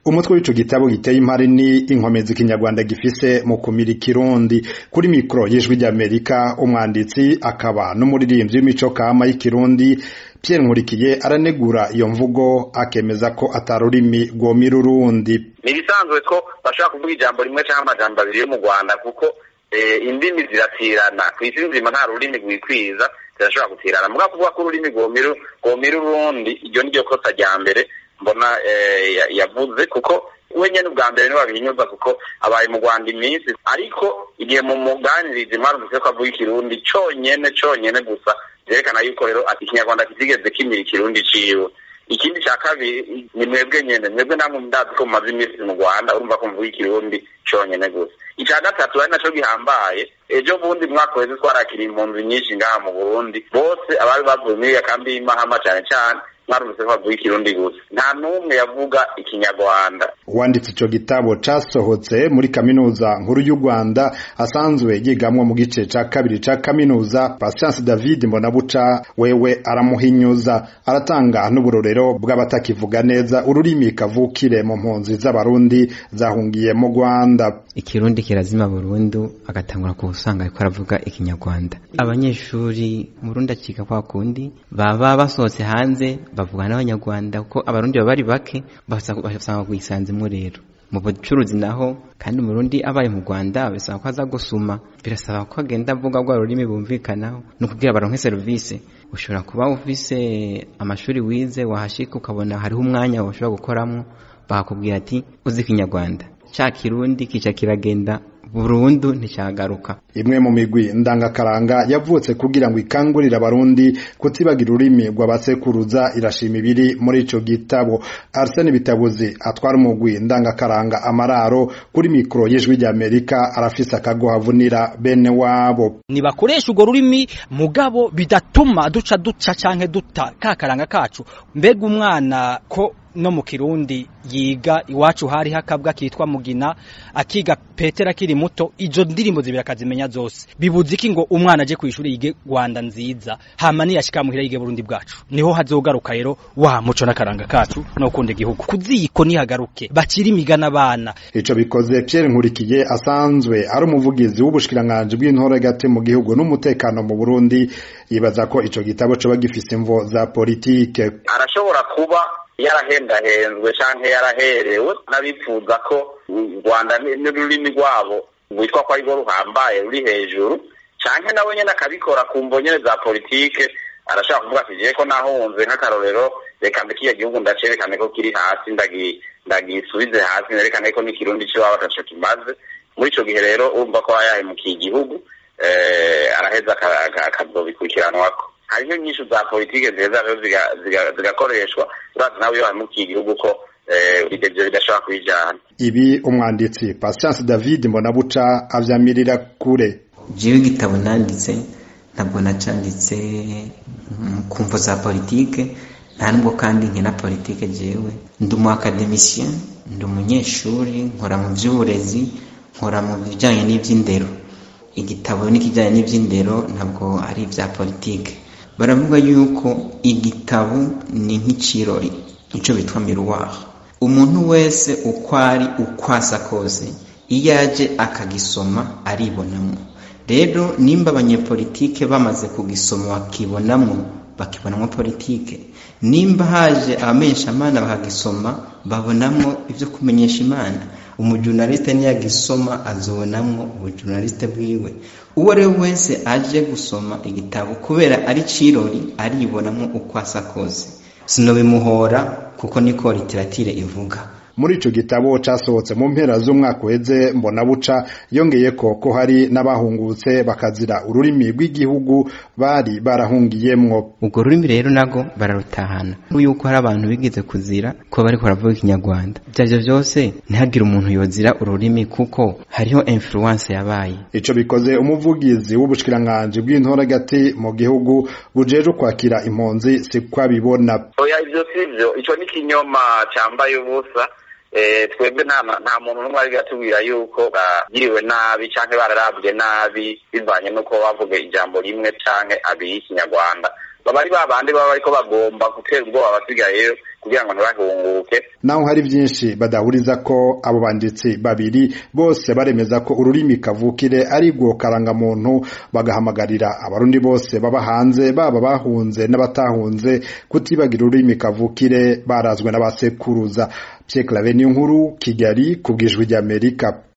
umutwe w'ico gitabo giteye impari ni inkomezi ikinyarwanda gifise mu kumira ikirundi kuri mikoro y'ijwi ry'amerika umwanditsi akaba n'umuririmbyi w'imico kama y'ikirundi Pierre Nkurikiye aranegura iyo mvugo akemeza ko atarurimi rwomira urundi ni ibisanzwe ko bashobora kuvuga ijambo rimwe cyangwa amajambo abiri yo mu rwanda kuko indimi ziratirana ku isi nzima nta rurimi rwikwiza zirashobora gutirana mugabo kuvuga ko ururimi rwomira urundi iryo ni ryo kosa rya mbere mbona yavuze kuko we nyene ubwa mbere niwe babihinyuza kuko abaye mu rwanda iminsi ariko igihe mu muganirizi mwarumvise ko avuga ikirundi conyene conyene gusa vyerekana yuko rero ati ikinyarwanda kitigeze kimira ikirundi ciwe ikindi ca kabiri ni mwebwe nyene mwebwe namwe ndazi ko mumaze iminsi mu rwanda urumva ko mvuga ikirundi conyene gusa ica gatatu ari naco gihambaye ejo bundi mwaka weze twarakiriye impunzi nyinshi ngaha mu burundi bose abari bavuye muri iyo kambi y'imahama cane cane mwarumvise ko bavuga ikirundi gusa nta n'umwe yavuga ikinyarwanda uwanditse ico gitabo casohotse muri kaminuza nkuru y'u rwanda asanzwe yigamwo mu gice ca kabiri ca kaminuza patience david mbonabuca wewe aramuhinyuza aratanga n'uburorero bw'abatakivuga neza ururimi kavukire mu mpunzi z'abarundi zahungiye mu rwanda ikirundi kirazima burundu agatangura kuwusanga ariko aravuga ikinyarwanda abanyeshuri murundi akiga kwa kundi baba basohotse hanze bavuga n'abanyarwanda kuko abarundi baba bari bake basanga kwisanzemo rero mu bucuruzi naho kandi umurundi abaye mu rwanda bisaba ko aza gusuma birasaba ko agenda avuga rwa rurimi bumvikanaho ni ukubwira baronke serivisi ushobora kuba ufise amashuri wize wahashika ukabona hariho umwanya ushobora gukoramo bakakubwira ati uzi ikinyarwanda cya kirundi kica kiragenda burundu nticyagaruka imwe mu migwi ndangakaranga yavutse kugira ngo ikangurire abarundi kutibagira ururimi rw'abasekuruza irashima ibiri muri ico gitabo Arsene Bitabuzi atwara umugwi ndangakaranga amararo kuri mikoro y'ijwi ry'Amerika arafise akagohavunira bene wabo nibakoresha urwo rurimi mugabo bidatuma duca duca canke duta kakaranga kacu mbega umwana ko no mu kirundi yiga iwacu hari hakabwa kitwa mugina akiga petera akiri muto izo ndirimbo zibira akazimenya zose bibuze iki ngo umwana aje kwishuri yige Rwanda nziza hama niyashika muhira yige Burundi bwacu niho hazogaruka rero wa muco n'akaranga kacu no kunda igihugu kuziko nihagaruke bakiri imigana abana ico bikoze Pierre Nkurikiye asanzwe ari umuvugizi w'ubushikiranganje bw'intore gate mu gihugu n'umutekano mu Burundi yibaza ko ico gitabo coba gifise imvo za politike arashobora kuba yarahendahenzwe canke yaraherewe n'abifuza ko u rwanda n'ururimi rwabo rwitwa ko arirwo ruhambaye ruri hejuru canke nawe nyene akabikora ku mvo nyene za politike arashobora kuvuga ati jewe ko nahunze nk'akarorero reka mbe kiya gihugu ndacerekane ko kiri hasi ndagisubize hasi nerekane ko n'ikirundi c'iwabo ataco kimaze muri ico gihe rero urumva ko aba yahemukiye igihugu araheza akazobikurikiranwako hariho nyinshi za politike nziza rero zigakoreshwa urazi nawe iyo hamukiye igihugu ko ibyo bidashobora kubijyana ibi umwanditsi patience david mbonabuca avyamirira kure jewe igitabo nanditse ntabwo nacanditse ku mvo za politike nta nubwo kandi nkina politike jewe ndi umu academicien ndi umunyeshuri nkora mu by'uburezi nkora mu bijyanye n'iby'indero igitabo n'ikijyanye n'iby'indero ntabwo ari ibya politike baravuga yuko igitabo ni nk'ikirori icyo bitwa miruwaha umuntu wese uko ari uko asa kose iyo aje akagisoma aribonamo rero nimba abanyepolitike bamaze kugisoma bakibonamo bakibonamo politike nimba haje abamenyesha amana bakagisoma babonamo ibyo kumenyesha imana umujurnaliste niyagisoma azobonamo ubujurnaliste bwiwe uwo ari we wese aje gusoma igitabo kubera ari cirori aribonamo uko asa kose sinobimuhora kuko niko literatire ivuga muri ico gitabo casohotse mu mpera z'umwaka uheze mbona buca yongeye ko ko hari n'abahungutse bakazira ururimi rw'igihugu bari barahungiyemwo ubwo rurimi rero nago bararutahana yuko hari abantu bigize kuzira ko bariko baravuga ikinyarwanda ivyo vyose ntihagire umuntu yozira ururimi kuko hariho influence yabaye ico bikoze umuvugizi w'ubushikiranganje bw'intore gati mu gihugu bujeje kwakira impunzi si abibona oya ivyo sivyo ico ni kinyoma cambaye ubusa twebwe nta muntu n'umwe ari gatubwira yuko bagiriwe nabi canke bararabwe nabi bivanye n'uko bavuga ijambo rimwe canke abiri y'ikinyarwanda baba ari babandi baba bariko bagomba gutera ubwoba abasigayeyo kugira ngo ntibahunguke naho hari byinshi badahuriza ko abo banditsi babiri bose baremeza ko ururimi kavukire ari rwo karangamuntu bagahamagarira abarundi bose baba hanze baba bahunze n'abatahunze kutibagira ururimi kavukire barazwe n'abasekuruza Pierre Claver Niyonkuru Kigali ku bwijwi ry'Amerika